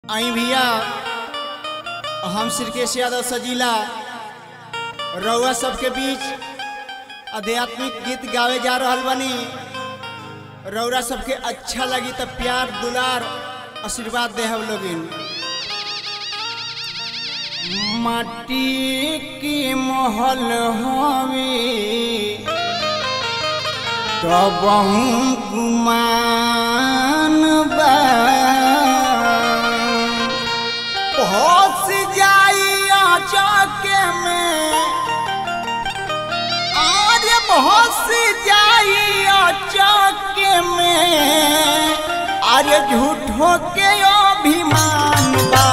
आई भैया हम श्रीकेश यादव सजीला रउआ सबके बीच आध्यात्मिक गीत गावे जा रहल बनी रउरा सबके अच्छा लगी तो प्यार दुलार आशीर्वाद दे हम लोगिन माटी की महल हवे तब गुमान बा होश जाइया चौके में आज होश जाइया चौके में अरे झूठो के अभिमान बा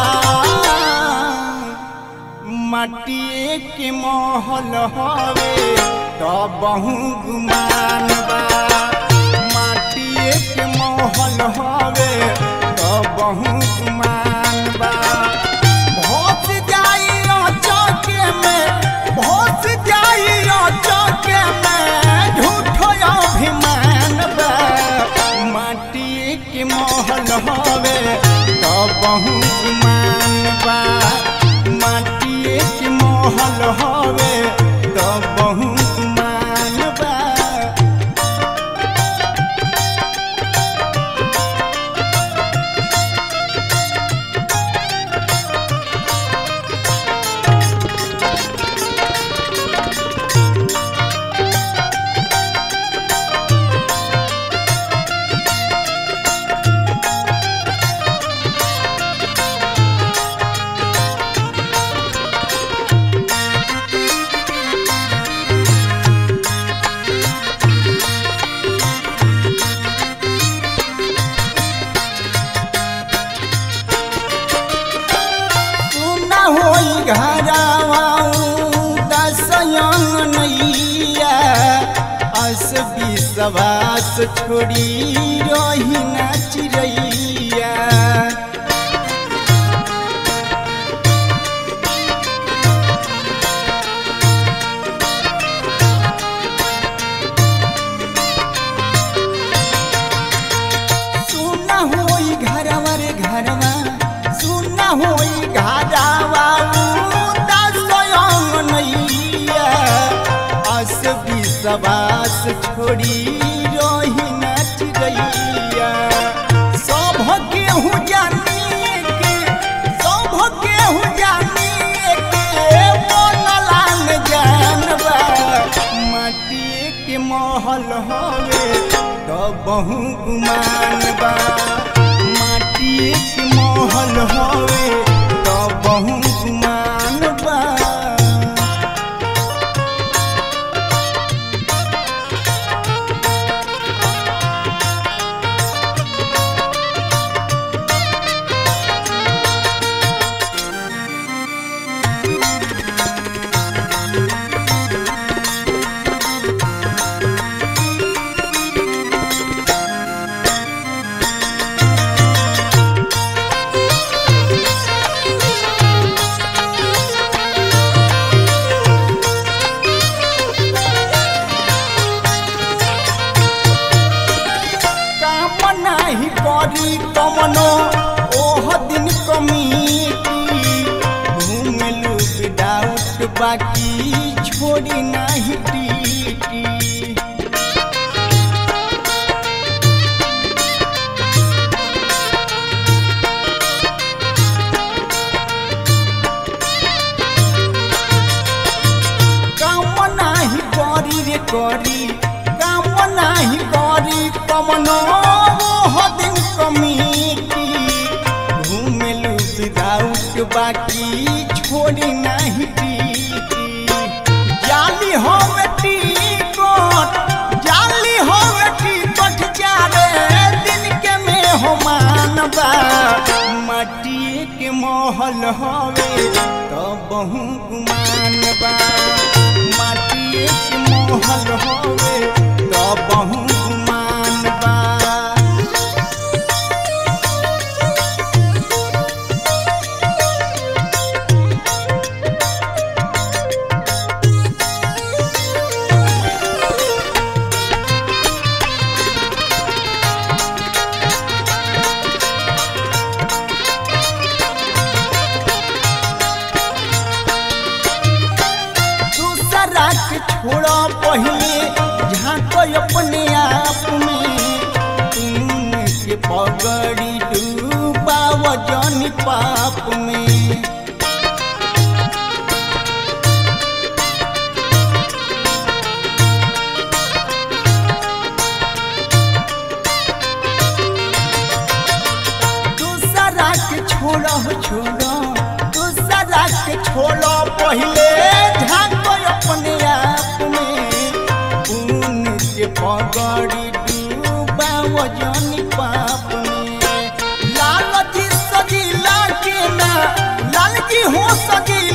मटिए के महल हवे तो बहु गुमान बा माटिए के महल हवे तो बहु गुमान बा भोस जाइयो चौके में भोस जाइयो चौके में झूठो अभिमान बा माटिए के महल हवे तो बहु गुमान बा माटिए के महल हवे तो बहु गुमान बा सुना होई घरावाऊ दसयंग नैया अस विश्वास छोड़ी रही ना चिड़ैया सुना होई घरवा रे घरवा सुना होई घरवा दसयंग नैया अस विश्वास छोड़ी रही नच गैया सब केहू जानिए के सब केहू जानिए के मोनलान जानबा माटिए के महल हवे तो बहु गुमान बा माटिए के महल हवे तो बहु गुमान बा काम नाही करी कमनो ओह दिन कमीटी घूमलू विदाउट बाकी छोड़ी नाही टीटी काम नाही करी रे करी काम नाही करी कमनो दिन कमीटी घूमेलू विदाउट बाकी छोड़ी नाही टीटी जाली हम टिकट जाली हम टिकट चारे दिन के में हो मानबा माटिए के महल हवे तो बहु गुमान बा माटिए के महल हवे तो बहु गुमान बा पगड़ी डूबा वजन पाप में दूसरा के छोड़ो छोड़ो दूसरा के छोड़ो पहले झांको अपने आप में खून के पगड़ी डूबा वजन पाप में लाल जी सजीला के ना लाल जी हो सजी